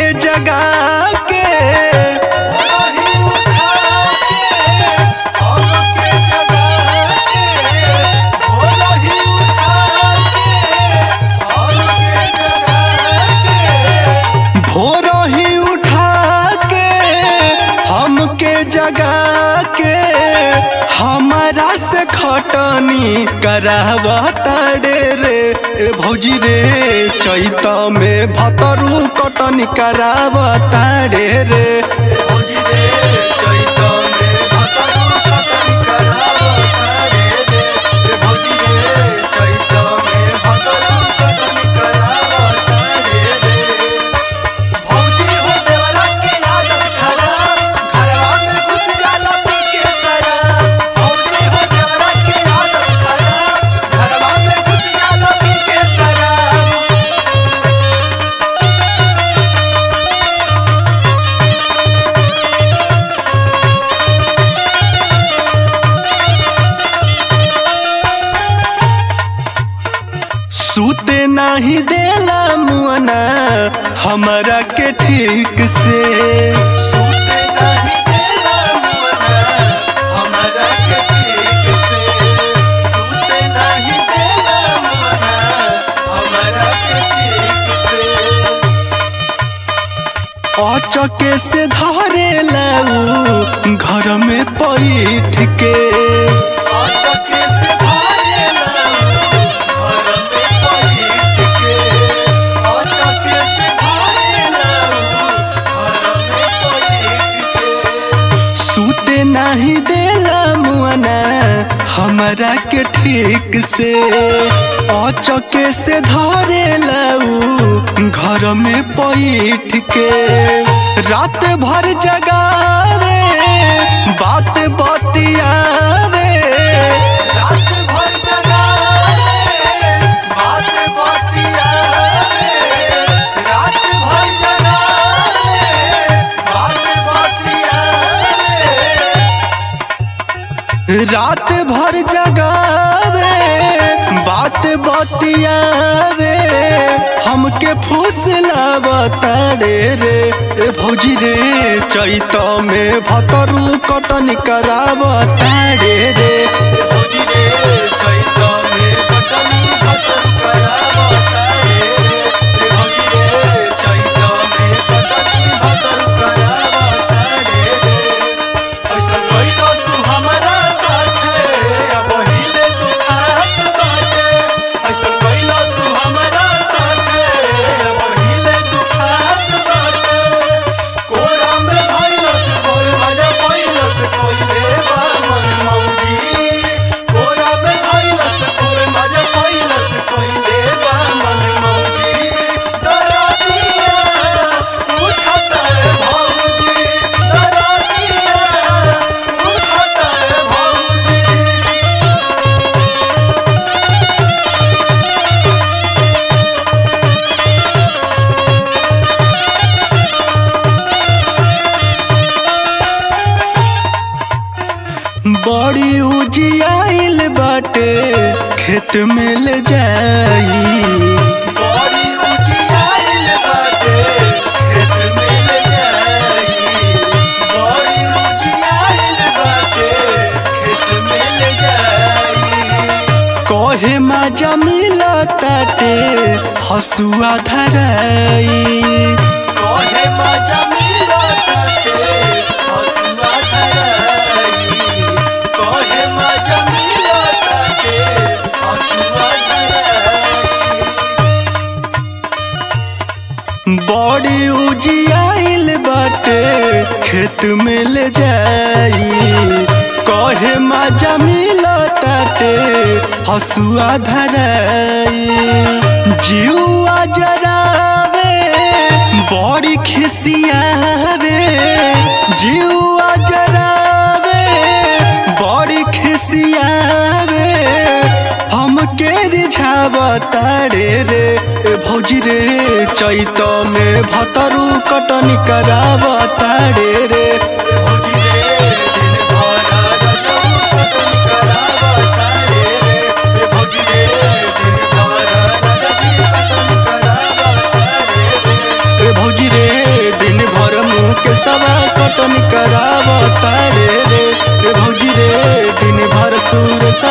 जगा के वही उठा के हमके जगा के वही उठा के हमके जगा के भोर ही उठा के हमके जगा के हमारा से खटनी करावता रे रे ए भौजी रे चैत में भतरू कटनी करावता रे रे भौजी रे चैत में भतरू कटनी करावता रे रे ए भौजी रे चैत में भतरू कटनी करावता रे रे भौजी हो देवरा के आदत खराब घरवा में घुस जाला पी के शराब भौजी हो देवरा के आदत खराब घरवा में घुस जाला पी के शराब सूते नाही देला मुअना हमरा के ठीक से सूते नहीं देला मुअना हमरा के ठीक से सूते नहीं देला मुअना हमरा के ठीक से अचके से धरे लाऊ घर में पैठ के आचके से धारेला घर में बैठ के आचके से धारेला घर में बैठ के सूते नाही देला मुअना हमरा के ठीक से अचके से धरे लाऊ घर में पैठ के रात भर जगावे बात बतियावे रात भर जगावे बात बतियावे रात भर जगावे बात बतियावे रात भर जगावे बात बतियावे हमके फुसलावता रे रे ए भौजी रे चैत में भतरू कटन करावता रे रे भौजी रे चैत में कटनी भतर करावता रे रे भौजी रे चैत में कटनी भतर करावता रे रे ऐसा कइलो तू हमरा साथे अब हिले दुखात बाटे ऐसा कइलो तू हमरा साथे अब हिले दुखात बाटे कोरा में भइलस कोई मजा भइलस कोइले बा मन मौजी कोरा में भइलस कोई मजा भइलस कोइले बा मन मौजी डरा दिया उठत है भौजी डरा दिया उठत है भौजी बड़ी उजियाइल बाटे खेत में ले जाई बड़ी उजियाइल बाटे खेत में ले जाई बड़ी उजियाइल बाटे खेत में ले जाई कहे मजा मिलताटे हसुआ धराई कहे मजा मिलताटे हसुआ धराई कहे मजा मिलताटे हसुआ धराई बड़ी उजियाइल बाटे खेत में ले जाई कहे मजा मिलताटे हसुआ धराई जीवा जरावे बड़ी खिसियावे जीवा जरावे बड़ी खिसियावे हमके रिझावता रे रे ए भौजी रे चैत में भतरू कटनी करावता रे रे भौजी रे दिन भर रजऊ कटनी करावता रे रे ए भौजी रे दिन भर रजऊ कटनी करावता रे रे ए भौजी रे कटन करावता रे रे ए भौजी रे दिन भर सूर सा